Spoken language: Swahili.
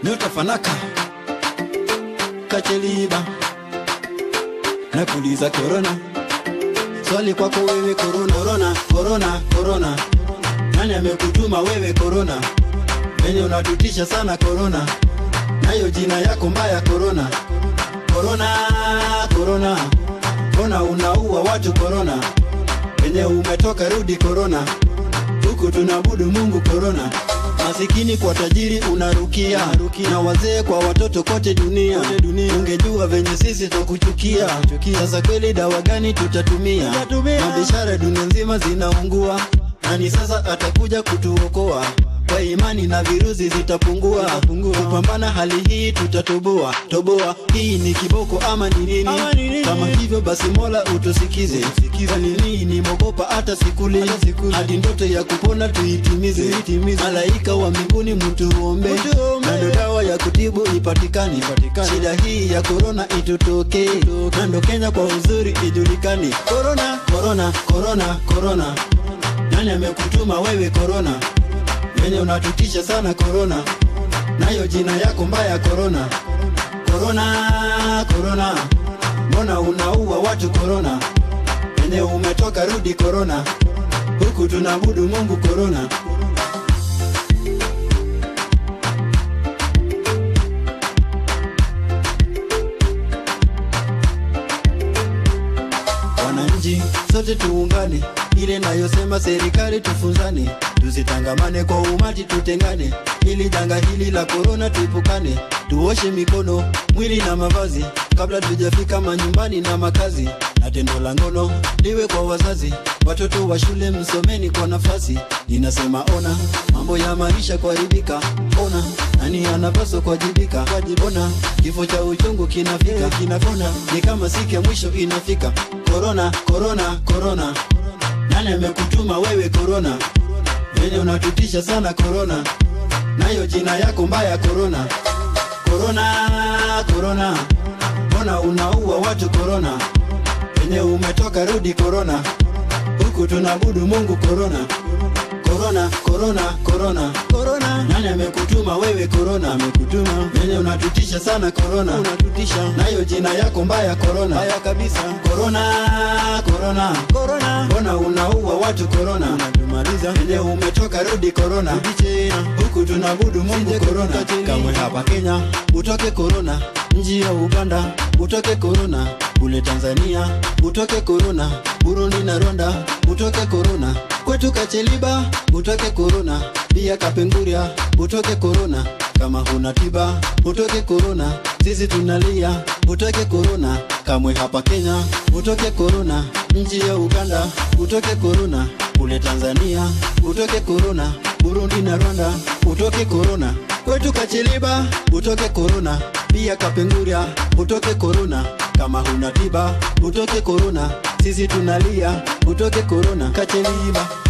nyota fanaka kacheliba nakuuliza korona swali kwako wewe korona korona korona korona nani amekutuma wewe korona venye unatutisha sana korona nayo jina yako mbaya korona korona korona mbona unaua watu korona venye umetoka rudi korona huku tunabudu mungu korona masikini kwa tajiri unarukia na wazee kwa watoto kote dunia, ungejua venye sisi tukuchukia sasa kweli dawa gani tutatumia mabiashara dunia nzima zinaungua nani sasa atakuja kutuokoa kwa imani na virusi zitapungua kupambana hali hii tutatoboa toboa hii ni kiboko ama ni nini kama hivyo basi mola utusikize kwa nini ni mogopa hata sikuli hadi ndoto ya kupona tuitimize malaika wa mbinguni mtuombe na ndo dawa ya kutibu ipatikane shida hii ya korona itutokee na ndo kenya kwa uzuri ijulikane korona korona korona korona nani amekutuma wewe korona venye unatutisha sana korona nayo jina yako mbaya korona korona korona mbona unaua watu korona venye umetoka rudi korona huku tunabudu mungu korona wananchi sote tuungane ile nayosema serikali tufunzane tusitangamane kwa umati tutengane ili janga hili la korona tuipukane tuoshe mikono mwili na mavazi kabla tujafika manyumbani na makazi na tendo la ngono liwe kwa wazazi watoto wa shule msomeni kwa nafasi ninasema ona mambo ya maisha kuharibika ona nani anapaswa kuwajibika ona kifo cha uchungu kinafika kinafona ni kama siku ya mwisho inafika korona korona korona nani amekutuma wewe korona venye unatutisha sana korona nayo jina yako mbaya korona korona korona mbona unaua watu korona venye umetoka rudi korona huku tunabudu mungu korona korona korona korona korona nani amekutuma wewe korona amekutuma venye unatutisha sana korona unatutisha nayo jina yako mbaya korona mbaya kabisa korona korona korona mbona unaua watu korona unatumaliza venye umetoka rudi korona rudi tena huku tunabudu mungu korona kamwe hapa kenya utoke korona nji ya uganda utoke korona kule tanzania utoke korona burundi na rwanda utoke korona kwetu kacheliba utoke korona pia kapenguria utoke korona kama huna tiba utoke korona sisi tunalia utoke korona kamwe hapa kenya utoke korona nchi ya uganda utoke korona kule tanzania utoke korona burundi na rwanda utoke korona kwetu kacheliba utoke korona pia kapenguria utoke korona kama huna tiba utoke korona sisi tunalia utoke korona kacheliba